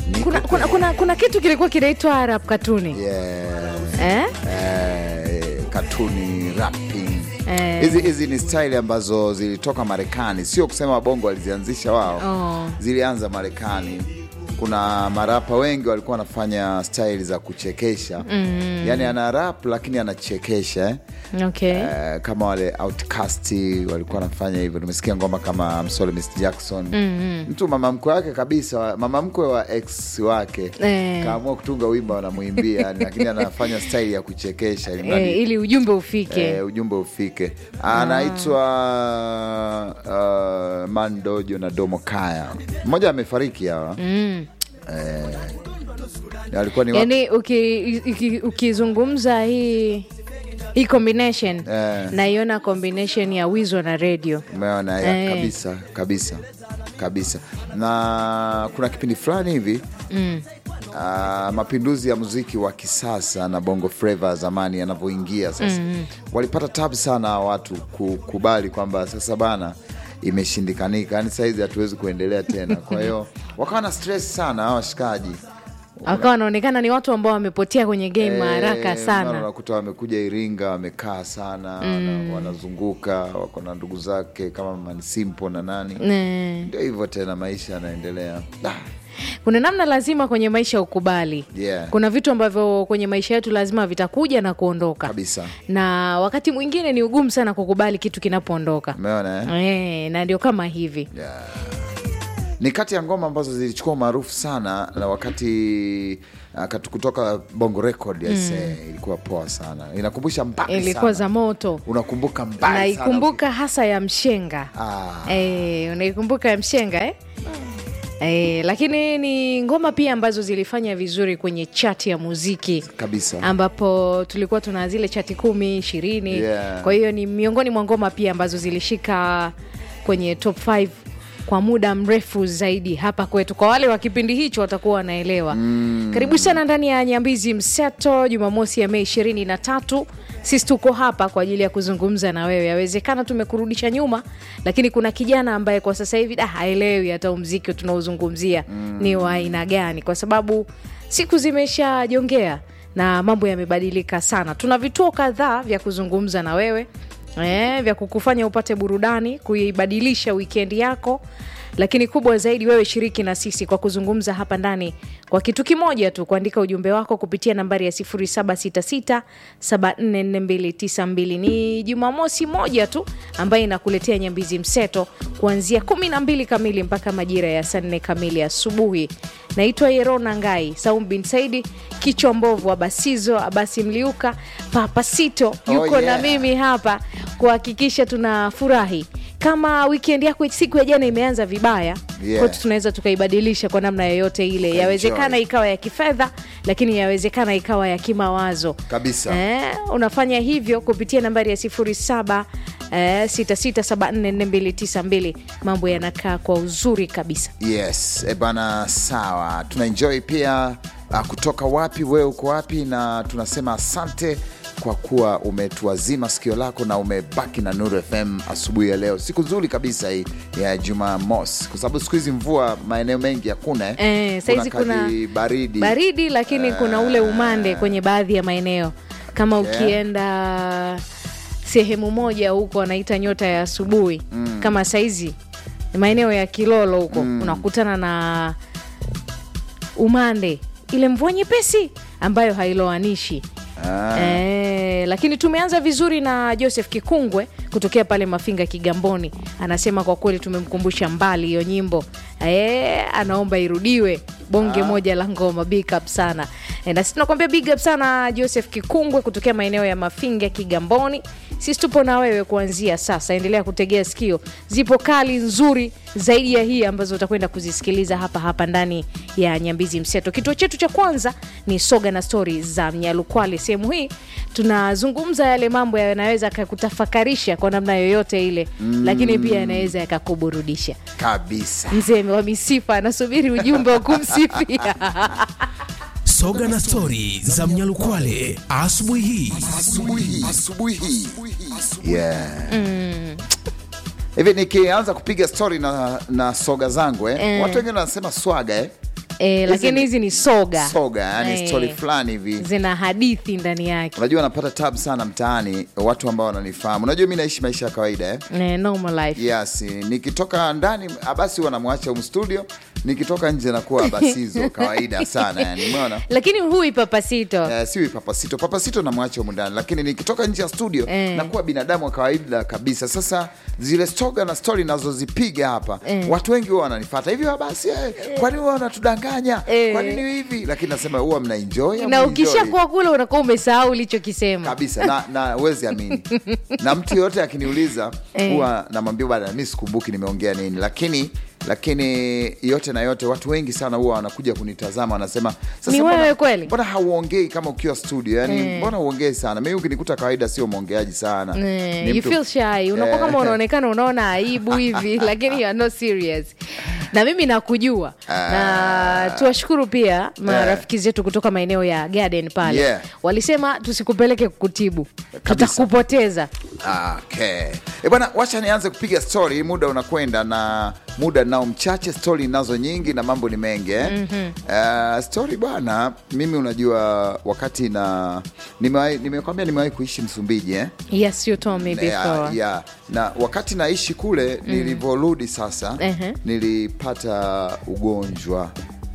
Niko kuna, kuna, kwenye- kuna, kuna kitu kilikuwa kinaitwa Arab katuni Yeah. eh? Eh, katuni rapping Eh. hizi hizi ni style ambazo zilitoka Marekani, sio kusema wabongo walizianzisha wao Oh. zilianza Marekani. Kuna marapa wengi walikuwa wanafanya style za kuchekesha mm. Yani ana rap lakini anachekesha eh? Okay. Eh, kama wale Outcast walikuwa wanafanya hivyo. Nimesikia ngoma kama Msole Miss Jackson mm-hmm. mtu mama mkwe wake kabisa, mama mkwe wa ex wake Eh. kaamua kutunga wimbo anamwimbia, yani, lakini anafanya style ya kuchekesha ili mradi Eh, ili ujumbe ufike eh, ujumbe ufike. Anaitwa uh, Mandojo na Domo Kaya, mmoja amefariki hawa mm. eh, alikuwa ni wa- yani uki- uki- ukizungumza hii hii combination Eh. naiona combination ya wizo na radio Umeona ya, Eh. kabisa kabisa kabisa. Na kuna kipindi fulani hivi mm. uh, mapinduzi ya muziki wa kisasa na bongo flava zamani yanavyoingia sasa mm. walipata tabu sana watu kukubali kwamba sasa bana imeshindikanika, yani sahizi hatuwezi kuendelea tena. Kwa hiyo wakawa na stress sana hawa washikaji wakawa wanaonekana ni watu ambao wamepotea kwenye game haraka Eh, mara sana unakuta wamekuja Iringa wamekaa sana wana- wanazunguka wako na ndugu zake kama Manisimpo na nani Eh. ndio hivyo tena, maisha yanaendelea. Ah, kuna namna lazima kwenye maisha ukubali Yeah. kuna vitu ambavyo kwenye maisha yetu lazima vitakuja na kuondoka kabisa, na wakati mwingine ni ugumu sana kukubali kitu kinapoondoka umeona eh? Eh, na ndio kama hivi Yeah. Ni kati ya ngoma ambazo zilichukua umaarufu sana na wakati uh, katu- kutoka Bongo Record mm. ilikuwa poa sana, inakumbusha mbali ilikuwa sana. za moto unakumbuka mbali sana. naikumbuka hasa ya mshenga Ah. Eh, unaikumbuka ya mshenga eh? Eh, lakini ni ngoma pia ambazo zilifanya vizuri kwenye chati ya muziki kabisa ambapo tulikuwa tuna zile chati kumi ishirini Yeah. kwa hiyo ni miongoni mwa ngoma pia ambazo zilishika kwenye top 5 kwa muda mrefu zaidi hapa kwetu kwa wale wa kipindi hicho watakuwa wanaelewa mm. karibu sana ndani ya nyambizi mseto jumamosi ya mei ishirini na tatu sisi tuko hapa kwa ajili ya kuzungumza na wewe yawezekana tumekurudisha nyuma lakini kuna kijana ambaye kwa sasa hivi da haelewi hata umziki tunaozungumzia mm. ni wa aina gani kwa sababu siku zimeshajongea na mambo yamebadilika sana tuna vituo kadhaa vya kuzungumza na wewe eh, vya kukufanya upate burudani kuibadilisha wikendi yako lakini kubwa zaidi wewe shiriki na sisi kwa kuzungumza hapa ndani kwa kitu kimoja tu kuandika ujumbe wako kupitia nambari ya 766744292 ni jumamosi moja tu ambayo inakuletea nyambizi mseto kuanzia 12 kamili mpaka majira ya saa 4 kamili asubuhi naitwa yerona ngai saum bin saidi kichwa mbovu abasizo abasi mliuka papasito yuko Oh, na yeah. mimi hapa kuhakikisha tunafurahi kama weekend yako siku ya jana imeanza vibaya Yeah. kwetu tunaweza tukaibadilisha kwa namna yoyote ile Enjoy. yawezekana ikawa ya kifedha lakini yawezekana ikawa ya kimawazo kabisa eh, unafanya hivyo kupitia nambari ya 07 eh, 66744292 mambo yanakaa kwa uzuri kabisa Yes, e bana, sawa. Tunaenjoy pia uh, kutoka wapi, wewe uko wapi, na tunasema asante kwa kuwa umetuazima sikio lako na umebaki na Nuru FM asubuhi ya leo. Siku nzuri kabisa hii ya Jumamosi, kwa sababu siku hizi mvua maeneo mengi hakuna eh. Eh, saizi kuna kaji baridi baridi lakini kuna ule umande kwenye baadhi ya maeneo kama Okay. ukienda sehemu moja huko wanaita nyota ya asubuhi mm. kama saizi maeneo ya kilolo huko mm. unakutana na umande ile mvua nyepesi ambayo hailoanishi Ah. Eh, lakini tumeanza vizuri na Joseph Kikungwe kutokea pale Mafinga Kigamboni, anasema kwa kweli tumemkumbusha mbali hiyo nyimbo eh, anaomba irudiwe bonge moja la ngoma. Big up sana eh, na sisi tunakwambia big up sana Joseph Kikungwe kutokea maeneo ya Mafinga Kigamboni. Sisi tupo na wewe kuanzia sasa, endelea kutegea sikio, zipo kali nzuri zaidi ya hii ambazo utakwenda kuzisikiliza hapa hapa ndani ya Nyambizi Mseto. Kituo chetu cha kwanza ni soga na stori za Mnyalukwale. Sehemu hii tunazungumza yale mambo yanaweza yakakutafakarisha kwa namna yoyote ile mm. lakini pia yanaweza yakakuburudisha. kabisa. Mzee wa misifa anasubiri ujumbe wa kumsifia. Soga na stori za Mnyalukwale asubuhi hii. asubuhi hii yeah. hivi nikianza kupiga stori na, na soga zangu eh? Eh. watu wengine wanasema swaga eh? e, Hizi lakini ni hizi ni soga soga yani Eh, stori fulani hivi zina hadithi ndani yake unajua napata tab sana mtaani watu ambao wananifahamu unajua mi naishi maisha ya kawaida eh? e, normal life yes nikitoka ndani abasi wanamwacha um studio nikitoka nje nakuwa abasizo kawaida sana yani umeona lakini hui papasito Eh, siwi papasito papasito namwacha humu ndani lakini nikitoka nje ya studio Eh. nakuwa binadamu wa kawaida kabisa sasa zile stoga na stori nazozipiga hapa Eh. watu wengi huwa wananifata hivyo basi eh, kwani huwa wanatudanganya Eh. kwa nini hivi lakini nasema huwa mnaenjoy au na mnaenjoy? ukishakuwa kule unakuwa umesahau ulichokisema kabisa na, na wezi amini na mtu yoyote akiniuliza Eh. huwa namwambia bana mi sikumbuki nimeongea nini lakini lakini yote na yote watu wengi sana huwa wanakuja kunitazama wanasema "Sasa Ni mbona- wewe kweli?" mbona hauongei kama ukiwa studio yani Eh. mbona uongei sana mi ukinikuta kawaida sio mwongeaji sana Eh, Ni you mtu- feel shy unakuwa Eh. kama unaonekana unaona aibu hivi lakini you are not serious na mimi nakujua na tuwashukuru pia marafiki zetu kutoka maeneo ya garden pale Yeah. walisema tusikupeleke kukutibu Kabisa. tutakupoteza Okay. E bwana, wacha nianze kupiga stori, muda unakwenda na muda nao mchache, stori nazo nyingi na mambo ni mengi eh? mm-hmm. uh, stori bwana, mimi unajua wakati na nimewahi- nimekwambia nimewahi kuishi Msumbiji eh? yes you told me Yeah, before yeah. na wakati naishi kule nilivyorudi sasa Ehe. nilipata ugonjwa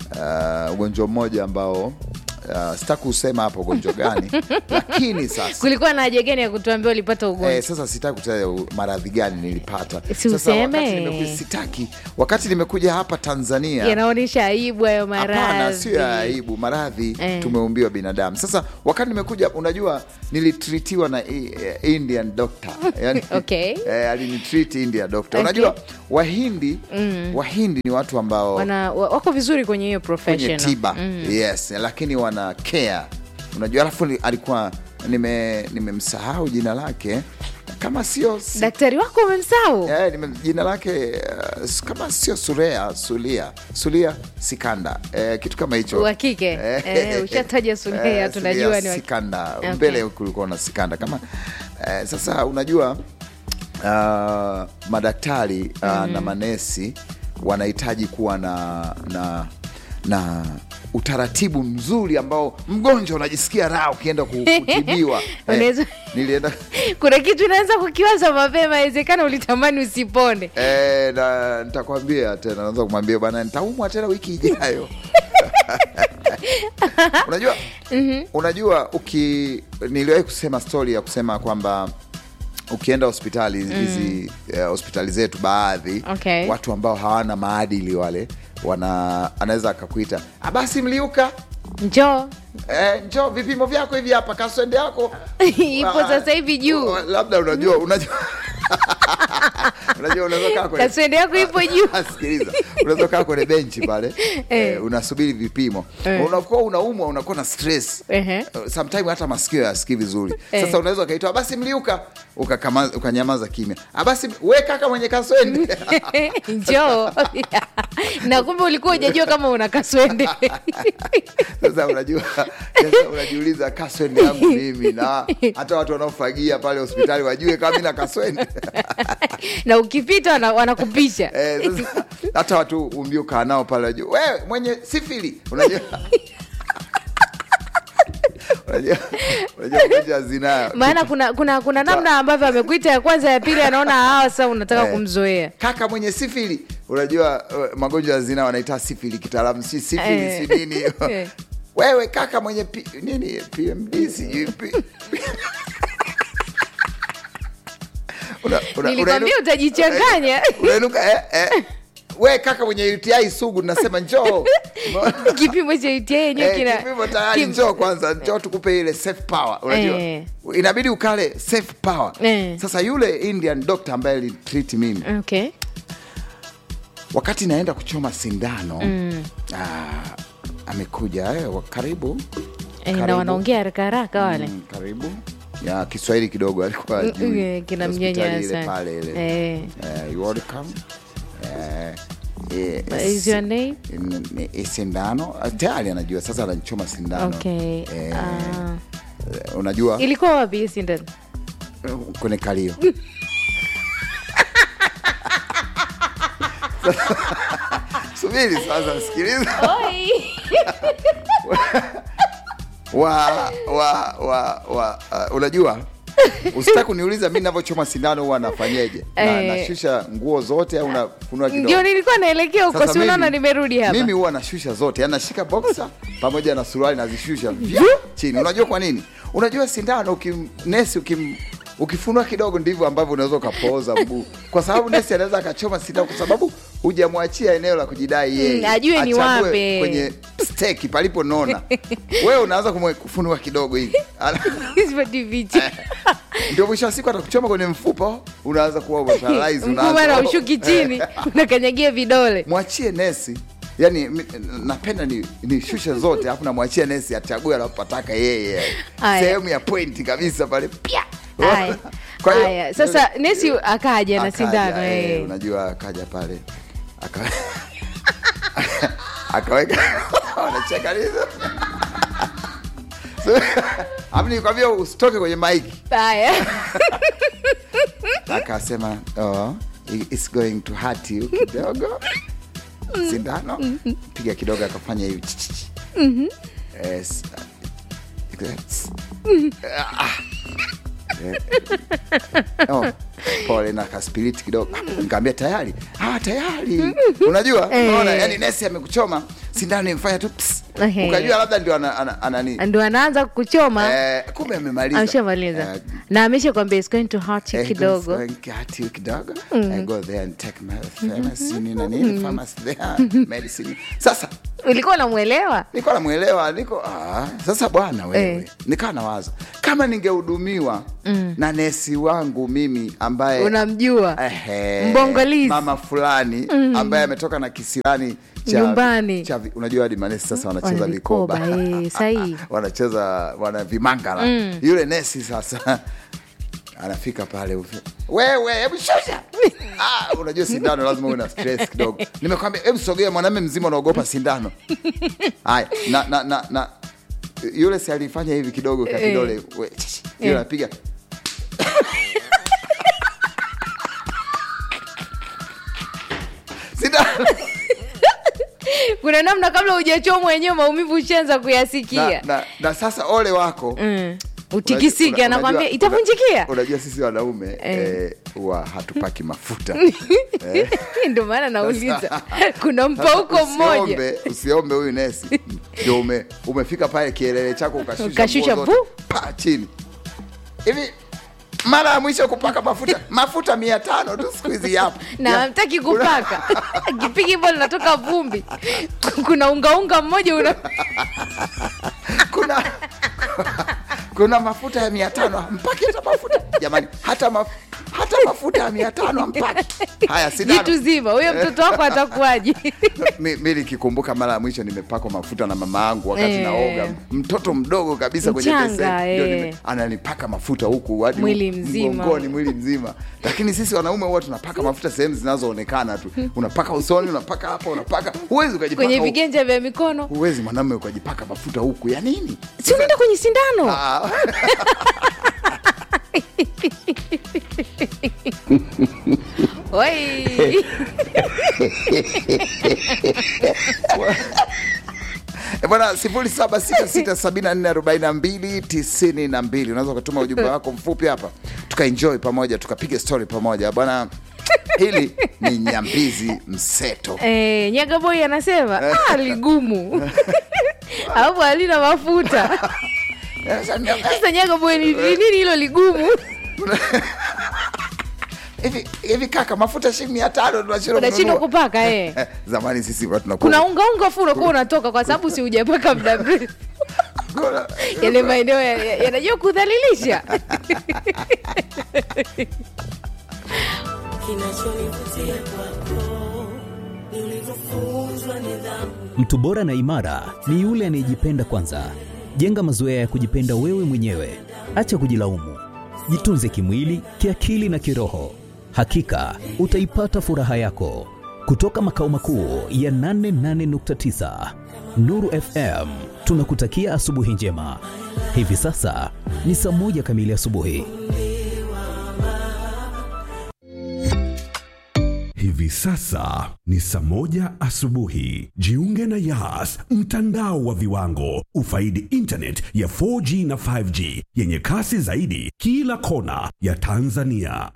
uh, ugonjwa mmoja ambao uh, sitaki kusema hapa ugonjwa gani lakini sasa kulikuwa na haja gani ya kutuambia ulipata ugonjwa Eh, sasa sitaki kutaja u- maradhi gani nilipata. Si Sasa useme. wakati nimekuja, sitaki wakati nimekuja hapa Tanzania yanaonyesha aibu hayo Hapana, sio ya maradhi aibu. Maradhi Eh. tumeumbiwa binadamu. Sasa wakati nimekuja, unajua nilitritiwa na i- eh, Indian doctor yani, Okay. eh, alinitreat Indian doctor. Okay. Unajua Wahindi Wahindi ni watu ambao Wana, wa- wako vizuri kwenye hiyo kwenye profession tiba yes, lakini wana care. Unajua, alafu ni- alikuwa nime nimemsahau jina lake kama sio si- daktari wako umemsahau Eh, nime- jina lake uh, s- kama sio Surea Sulia Sulia Sikanda eh, kitu kama hicho wa kike eh, ushataja Sulia tunajua ni wa kike. Sikanda Okay. mbele kulikuwa na Sikanda kama eh, sasa unajua uh, madaktari uh, na manesi wanahitaji kuwa na na na utaratibu mzuri ambao mgonjwa unajisikia raha ukienda ku- kutibiwa Unaweza- nilienda kuna kitu unaweza kukiwaza mapema awezekana ulitamani usipone Eh, na nitakwambia tena, naweza kumwambia bana, nitaumwa tena wiki ijayo. unajua unajua uki niliwahi kusema stori ya kusema kwamba ukienda hospitali hizi eh, hospitali zetu baadhi Okay. watu ambao hawana maadili wale wana anaweza akakuita "Ah, basi mliuka njoo Eh, njoo vipimo vyako hivi hapa kaswende yako ipo Ah, sasa hivi juu labda unajua unajua unajua unaweza kaa kwenye kaswende yako ipo juu sikiliza unaweza kaa kwenye benchi pale eh, unasubiri vipimo Eh. unakuwa unaumwa unakuwa na stress Ehe. Uh, sometime hata masikio yasikii vizuri sasa unaweza ukaitwa basi mliuka ukakama- ukanyamaza kimya "Ah, basi we kaka mwenye kaswende njoo na kumbe ulikuwa ujajua kama una kaswende sasa unajua sasa unajiuliza kaswende yangu mimi na hata watu wanaofagia pale hospitali wajue kama mi na kaswende na ukipita wana- wanakupisha Eh, sasa hata watu umbiukaa nao pale wajua wewe mwenye sifili unajua unajua unajua magonjwa ya zinaa maana kuna kuna kuna namna ambavyo amekuita ya kwanza ya pili anaona hawa sasa unataka Eh. kumzoea kaka mwenye sifili unajua uh, magonjwa ya zinaa wanaita sifili kitaalamu si sifili Eh. si nini Eh. wewe kaka mwenye P, nini pmd sijui P- Una- una- nilikwambia unainu- utajichanganya unainuka eh, eh. we kaka mwenye uti sugu nasema njoo kipimo cha UTI yenyewe Eh, kina kipimo tayari kim- njoo kwanza njoo tukupe ile safe power unajua Eh. inabidi ukale safe power Eh. sasa yule indian doctor ambaye alitreat mimi okay wakati naenda kuchoma sindano ah, amekuja eh, wa- karibu Eh, na Karibu. wanaongea haraka haraka wale Mm, karibu ya kiswahili kidogo alikuwa Mm, hajui. mm, kina Hospitali mnyanya ile sana. pale ile Eh. Eh, you welcome Eh, eh, What is your name? n- n- sindano Ah, tayari anajua sasa anachoma sindano Okay. Eh, Ah. eh, unajua ilikuwa wapi hii sindano kwenye kalio subiri sasa sikiliza Oi. wa wa wa wa uh, unajua usitaki kuniuliza mi navyochoma sindano huwa nafanyeje na, Eh. nashusha nguo zote au nafunua ndio kidogo nilikuwa naelekea huko Sasa si unaona mimi- nimerudi hapa mimi huwa nashusha zote yani nashika boxa pamoja na suruali nazishusha vya chini unajua kwa nini unajua sindano ukim, nesi ukim ukifunua kidogo ndivyo ambavyo unaweza ukapooza mguu kwa sababu nesi anaweza akachoma sindano kwa sababu hujamwachia eneo la kujidai yeye Mm, ajue ni Achague wapi. kwenye steki palipo nona wewe unaanza kumwe- kufunua kidogo hivi Ala- Hizo diviji. ndio mwisho wa siku atakuchoma kwenye mfupa unaanza kuwa umeparalyze, mguu unaanza- mara ushuki chini unakanyagia vidole mwachie nesi yani mi- napenda ni nishushe zote alafu namwachia nesi achague anapotaka yeye Aya. sehemu ya pointi kabisa pale pia Haya. Kwa hiyo- Haya. sasa nesi akaja na Akaja, sindano eh, eh. unajua akaja pale aka akaweka wanacheka lizo So, hapo nikwambia usitoke kwenye maiki haya akasema oh, it's going to hurt you kidogo sindano piga kidogo akafanya hivi ch- ch- ch. Yes. Yes. Ah. Eh. Oh, pole na kaspiriti kidogo nikaambia tayari ah, tayari unajua Eh. unaona yani nesi amekuchoma sindano imfanya tu ps. Ehe. ukajua labda ndio ana, ana, ana, nini ndo anaanza kuchoma eh, kumbe amemaliza ameshamaliza Eh, na amesha kwambia it's going to hurt you Eh, kidogo going to hurt you kidogo I go there and take my pharmacy nini na nini pharmacy there medicine sasa ulikuwa unamwelewa niko namwelewa niko ah, sasa bwana wewe Eh. nikawa nawaza kama ningehudumiwa na nesi wangu mimi ambaye unamjua Ehe, Mbongolizi. mama fulani ambaye ametoka na kisirani cha, Nyumbani. cha, vi- unajua hadi manesi sasa wanacheza Wana vikoba vikoba, eh, sahihi. wanacheza wana vimangala yule nesi sasa anafika pale ufi- wewe hebu shusha ah, unajua sindano lazima uwe na stress kidogo nimekwambia hebu sogea mwanamume mzima unaogopa sindano haya na, na, na, na yule si alifanya hivi kidogo ka Eh. kidole we, yule Eh. anapiga sindano kuna namna kabla hujachomwa wenyewe maumivu ushaanza na, kuyasikia na, na sasa ole wako mm. utikisike Unajua- anakwambia unajua- itavunjikia una- unajua sisi wanaume Eh. eh, huwa hatupaki mafuta eh. ndio maana nauliza Sasa- kuna mpauko mmoja usiombe, usiombe huyu nesi ndio ume, umefika pale kielele chako ukashusha Ukashusha nguo zote, bu. pa chini hivi mara ya mwisho kupaka mafuta mafuta mia tano tu siku hizi yapo na Ya- hamtaki kupaka kipigi hivyo linatoka vumbi kuna ungaunga mmoja una kuna kuna mafuta ya mia tano mpaki hata mafuta jamani hata, maf, hata mafuta ya mia tano mpaki haya sindano jitu zima huyo mtoto wako atakuwaje mi, mi nikikumbuka mara ya mwisho nimepakwa mafuta na mama yangu wakati Eh. naoga mtoto mdogo kabisa kwenye Mchanga, beseni, ndio eh. nime- ananipaka mafuta huku hadi Mwili mzima. mgongoni mwili mzima lakini sisi wanaume huwa tunapaka mafuta sehemu zinazoonekana tu unapaka usoni unapaka hapa unapaka huwezi ukajipaka kwenye huku. viganja vya mikono huwezi mwanamume ukajipaka mafuta huku ya nini si unaenda kwenye sindano Ah, Oi. Eh, bwana sifuri saba sita sita sabini na nne arobaini na mbili tisini na mbili unaweza ukatuma ujumbe wako mfupi hapa tukaenjoy pamoja tukapiga story pamoja bwana hili ni nyambizi mseto Eh, nyagaboi anasema ah, ligumu alafu halina mafuta sasa nyagaboi ni ni nini hilo ligumu hivi hivi kaka mafuta shilingi mia tano tunashindwa unashindwa kununua. kupaka eh. Eh, zamani sisi huwa tunakuwa- kuna ungaunga fu unakuwa unatoka kwa sababu si hujapaka muda mrefu kuna- yale maeneo ya- ya- yanajua kudhalilisha Kinachonivutia kwako ni ulivyofunzwa nidhamu. Mtu bora na imara ni yule anayejipenda kwanza. Jenga mazoea ya kujipenda wewe mwenyewe, acha kujilaumu. Jitunze kimwili, kiakili na kiroho. Hakika utaipata furaha yako. Kutoka makao makuu ya 88.9 Nuru FM, tunakutakia asubuhi njema. Hivi sasa ni saa moja kamili asubuhi. Hivi Hivi sasa ni saa moja asubuhi. Jiunge na Yas, mtandao wa viwango. Ufaidi internet ya 4G na 5G yenye kasi zaidi kila kona ya Tanzania.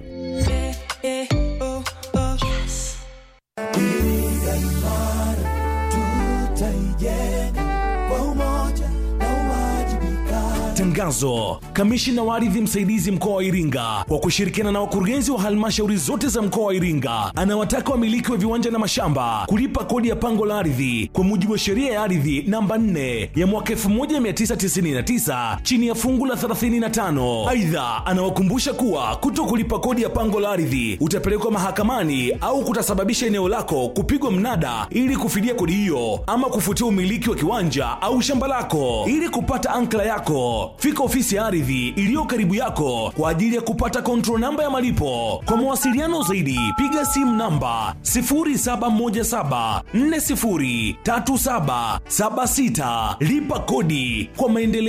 Tangazo: kamishina wa ardhi msaidizi mkoa wa Iringa kwa kushirikiana na wakurugenzi wa halmashauri zote za mkoa wa Iringa anawataka wamiliki wa viwanja na mashamba kulipa kodi ya pango la ardhi kwa mujibu wa sheria ya ardhi namba 4 ya mwaka 1999 chini ya fungu la 35. Aidha, anawakumbusha kuwa kuto kulipa kodi ya pango la ardhi utapelekwa mahakamani au kutasababisha eneo lako kupigwa mnada ili kufidia kodi hiyo ama kufutia umiliki wa kiwanja au shamba lako. Ili kupata ankla yako, fika ofisi ya ardhi iliyo karibu yako kwa ajili ya kupata control namba ya malipo. Kwa mawasiliano zaidi, piga simu namba 0717403776. Lipa kodi kwa maendeleo